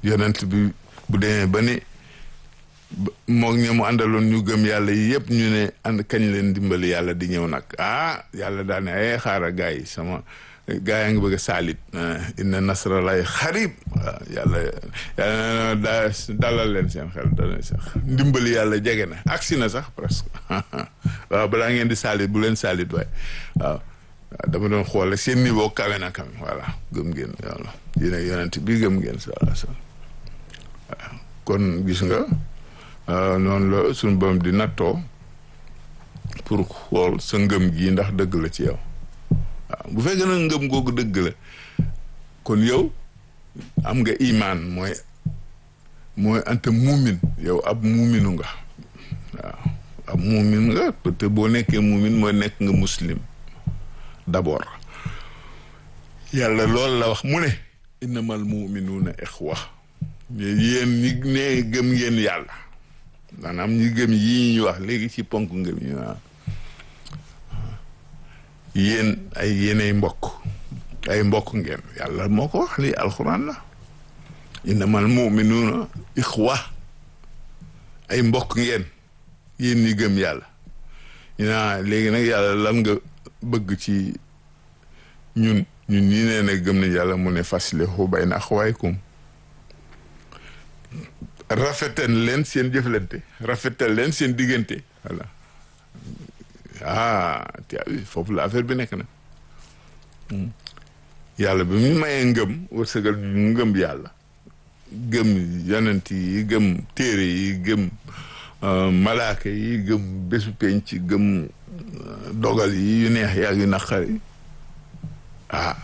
yonent bi bu demee ba ni moog ña mu àndaloon ñu gëm yàlla yi yëpp ñu ne ànd kañ leen dimbali yàlla di ñëw nag ah yàlla daal ne ay xaaral gaa yi sama gaa yaa ngi bëgg a saalit inna nasralaay xarib waaw yàlla yàlla daa dalal leen seen xel dana sax ndimbali yàlla jege na agsi na sax presque waaw balaa ngeen di saalit bu leen saalit waaye waaw dama doon xoole seen niveau kawe na kam voilà gëm ngeen yàlla yéen yonent bi gëm ngeen sa waaw kon gis nga noonu la suñu borom di nattoo pour xool sa ngëm gi ndax dëgg la ci yow waaw bu fekkee nag ngëm googu dëgg la kon yow am nga imaan mooy mooy anta muumin yow ab muuminu nga waaw ab muumin nga te boo nekkee muumin mooy nekk nga muslim d'abord yàlla loolu la wax mu ne innamal muminuuna ixwa yéen ñi ne gëm ngeen yàlla maanaam ñi gëm yii ñu wax léegi ci ponk ngëm yi waaw yéen ay yéenay mbokk ay mbokk ngeen yàlla moo ko wax lii alxuraan la innamal muminuuna ixwa ay mbokk ngeen yéen ñi gëm yàlla ñu naa léegi nag yàlla lan nga bëgg ci ñun ñun ñi nee ne gëm nañ yàlla mu ne faslihu bayna axwaykum rafetal leen seen jëflante rafetal leen seen diggante voilà ah te foofu la affaire bi nekk na yàlla bi mu mayee ngëm wërsëgal ñu ngëm yàlla gëm yonent yi gëm téere yi gëm malaaka yi gëm bésu penc gëm dogal yi yu neex yaa yu naqari ah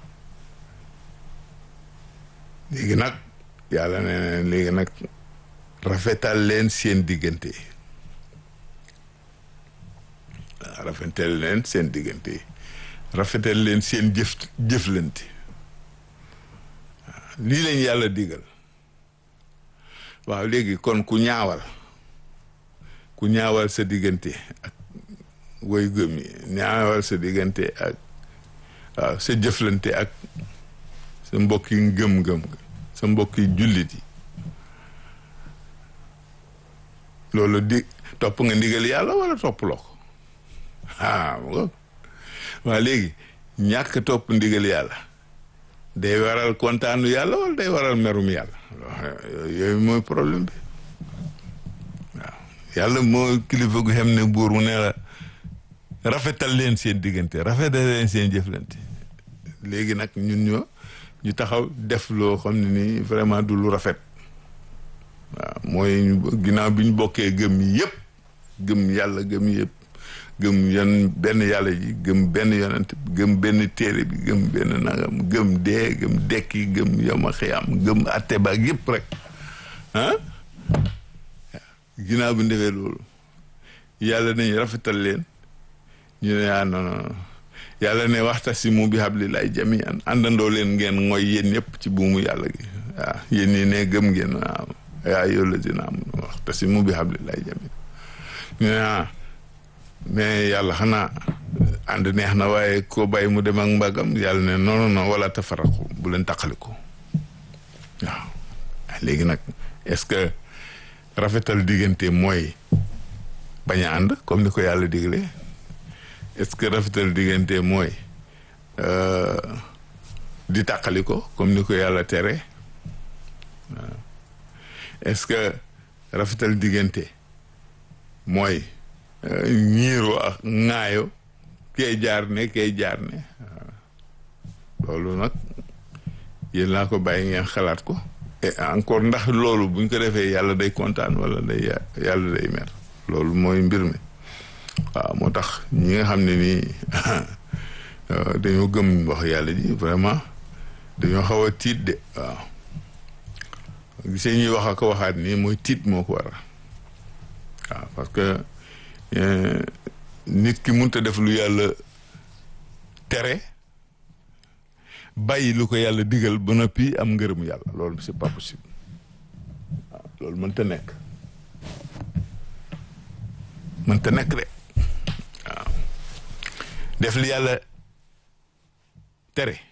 léegi nag yàlla nee na léegi nag rafetal leen seen diggante rafetal leen seen diggante rafetal leen seen jëf jëflante lii lañ yàlla digal waaw léegi kon ku ñaawal ku ñaawal sa diggante ak woy gëm yi ñaawal sa diggante ak waaw sa jëflante ak sa mbokk yi ngëm-ngëm sa mbokk yi jullit yi loolu di topp nga ndigal yàlla wala toppuloo ko ah waa léegi ñàkk topp ndigal yàlla day waral kontaanu yàlla wala day waral merum yàlla yooyu mooy problème bi waaw yàlla moo kilifa gu xam ne buur mu ne la rafetal leen seen diggante rafetal leen seen jëflante léegi nag ñun ñoo ñu taxaw def loo xam ne nii vraiment du lu rafet waaw mooy ginnaaw bi ñu bokkee gëm yëpp gëm yàlla gëm yëpp gëm yan benn yàlla ji gëm benn yonent gëm benn téere bi gëm benn nangam gëm dee gëm dekki gëm yoma xiyam gëm atte baag yëpp rek ah ginnaaw bi ñu defee loolu yàlla nañ rafetal leen ñu ne ah non non yàlla ne waxtasimu bi hablillahi jamian àndandoo leen ngeen mooy yéen ñëpp ci buumu yàlla gi waaw yéen ñi ne gëm ngeen waaw yaa yow la dina am waxtasimu bi hablillahi jamian ñu ne ah mais yàlla xanaa ànd neex na waaye ko bàyyi mu dem ak mbagam yàlla ne non non non wala tafaraqu bu leen taqaliko waaw léegi nag est-ce que rafetal diggante mooy bañ a ànd comme ni ko yàlla digle est-ce que rafetal diggante mooy di tàqali ko comme ni ko yàlla tere waaw est-ce que rafetal diggante mooy ñiiroo ak ŋaayo kee jaar ne kee jaar ne waaw loolu nag yéen laa ko bàyyi ngeen xalaat ko et encore ndax loolu buñ ko defee yàlla day kontaan wala day yàlla day mer loolu mooy mbir mi waaw moo tax ñi nga xam ne nii dañoo gëm wax yàlla ji vraiment dañoo xaw a tiit de waaw gisee ñuy wax ak waxaat nii mooy tiit moo ko waral waaw parce que nit ki mënut a def lu yàlla tere bàyyi lu ko yàlla digal ba noppi am ngërëmu yàlla loolu c'est pas possible waaw loolu mënta nekk mënta nekk de waaw def li yàlla tere